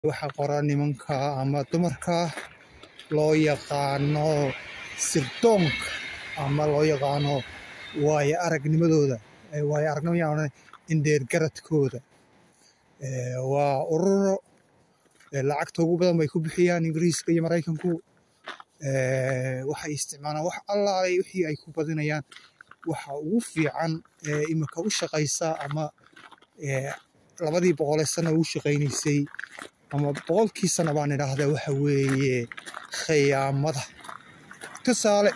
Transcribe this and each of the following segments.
waxa qora nimanka ama dumarka loo yaqaano sirdoonka ama loo yaqaano waayo aragnimadooda waayo aragnimo indheergaradkooda waa ururo lacagta ugu badan bay ku bixiyaan ingiriiska iyo maraykanku waxay isticmaalaan wax allaalay wixii ay ku badinayaan waxa ugu fiican ee imika u shaqaysa ama labadii boqolee sano ugu shaqaynaysay ama boqolkii sano baan idhaahdaa waxa weeye khiyaamada tusaale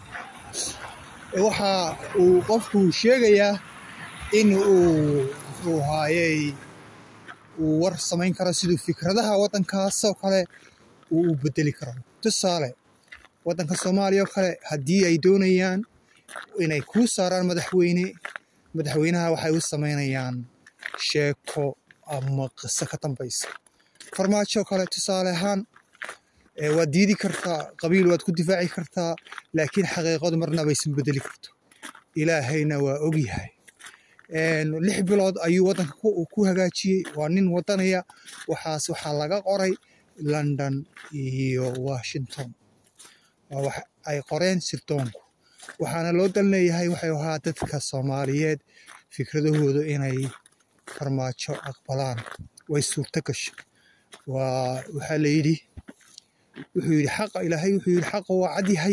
waxa uu qofku sheegayaa in uu muxuu haayey uu war samayn karo siduu fikradaha waddankaasoo kale uu u bedeli karo tusaale waddanka soomaaliya oo kale haddii ay doonayaan inay kuu saaraan madaxweyne madaxweynaha waxay u samaynayaan sheeko ama qiso ka dambaysa farmaajo kale tusaale ahaan waad diidi kartaa qabiil waad ku difaaci kartaa laakiin xaqiiqadu marnaba aysan bedeli karto ilaahayna waa ogyahay lix bilood ayuu waddanka ku hagaajiyey waa nin wadanaya waxaas waxaa laga qoray london iyo washington waa wax ay qoreen sirdoonku waxaana loo dan leeyahay waxay ahaa dadka soomaaliyeed fikradahooda inay farmaajo aqbalaan way suurto gashay waa waxaa la yidhi wuxuu yidhi xaqa ilaahay wuxuu yidhi xaqa waa cad yahay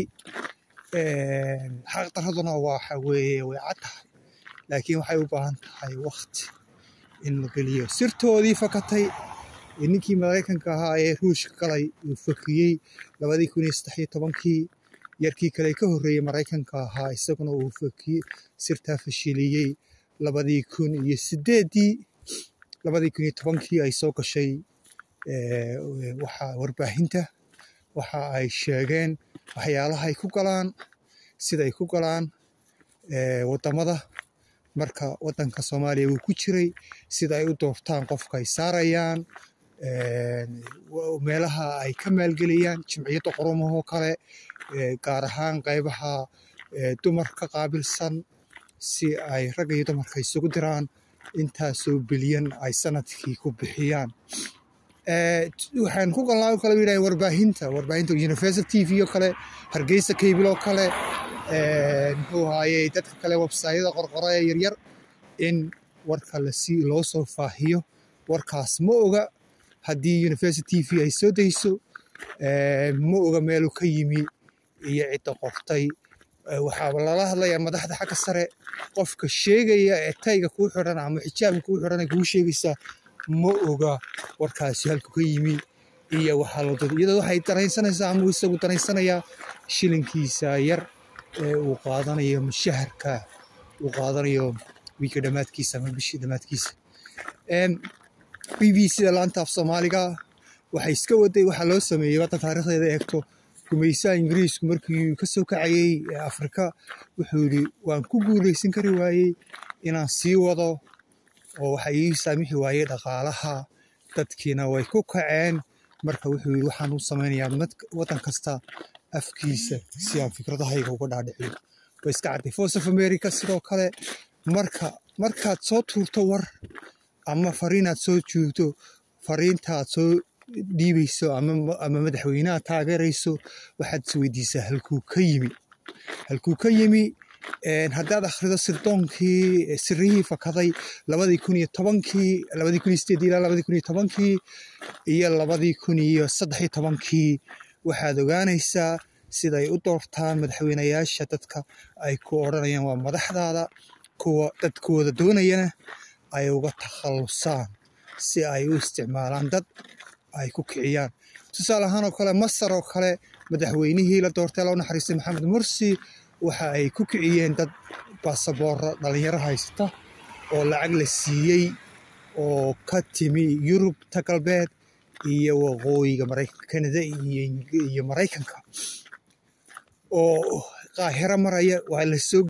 xaq daraduna waxa weeye way cad tahay laakiin waxay u baahan tahay wakti in la geliyo sirtoodii fakatay ninkii maraykanka ahaa ee ruushka galay uu fakiyey labadii kun iyo saddex iyo tobankii yarkii kale ka horreeyey maraykanka ahaa isaguna uu fakiyey sirtaa fashiliyey labadii kun iyo sideeddii labadii kun iyo tobankii ay soo gashay waxa warbaahinta waxa ay sheegeen waxyaalaha ay ku galaan siday ku galaan waddamada marka waddanka soomaaliya wuu ku jiray sida ay u doortaan qofka ay saarayaan meelaha ay ka maalgeliyaan jimciyadda qorumahoo kale gaar ahaan qaybaha dumarka qaabilsan si ay ragga iyo dumarka isugu diraan intaasoo bilyan ay sanadkii ku bixiyaan waxaan ku galnaa o kale yidhaha warbaahinta warbaahinta universal t v oo kale hargeysa cable oo kale muxuu ahaayey dadka kale websayada qorqora ee yaryar in warka lasi loo soo faahiyo warkaas ma oga haddii university t v ay soo dayso ma oga meeluu ka yimi iyo cidda qortay waxaa lala hadlayaa madaxda xagga sare qofka sheegaya ee tayga kuu xidhan ama xijaabka kuu xidhan ay kuu sheegaysaa ma oga warkaasi halku ka yimi iyo waxaa loo dad iyadoo waxay daraysanaysaa ama isagu daraysanayaa shilinkiisa yar ee uu qaadanayo mushaharka uu qaadanayo wiika dhammaadkiisa ama bishii dhammaadkiisa b b c da laanta af soomaaliga waxay iska waday waxaa loo sameeyey waddan taariikhdeeda eegto gumaysaha ingiriisku markii ka soo kacayey afrika wuxuu yidhi waan ku guulaysan kari waayey inaan sii wado oo waxa ii saamixi waayey dhaqaalaha dadkiina way ku kaceen marka wuxuu yidhi waxaan u samaynayaa waddan kasta afkiisa si aan fikradahayga uga dhaadhiciyo way iska cadday voice of america sidoo kale marka markaad soo tuurto war ama fariinaad soo joogto fariintaad soo dhiibayso ama madaxweynaha taageerayso waxaad isweydiisaa halkuu ka yimi halkuu ka yimi haddaad akhrido sirdoonkii sirihii fakaday labadii kun iyo tobankii labadii kun iyo sideedii ilaa labadii kun iyo tobankii iyo labadii kun iyo saddex iyo tobankii waxaad ogaanaysaa siday u doortaan madaxweynayaasha dadka ay ku odhanayaan waa madaxdaada kuwa dadkooda doonayana ay uga takhallusaan si ay u isticmaalaan dad ay ku kiciyaan tusaale ahaan oo kale masar oo kale madaxweynihii la doortay loo naxariistay maxamed mursi waxa ay ku kiciyeen dad baasaboora dhalinyaro haysata oo lacag la siiyey oo ka timi yurubta galbeed iyo waqooyiga maraykanka kanada iyo maraykanka oo qaahiro maraya waa lasoo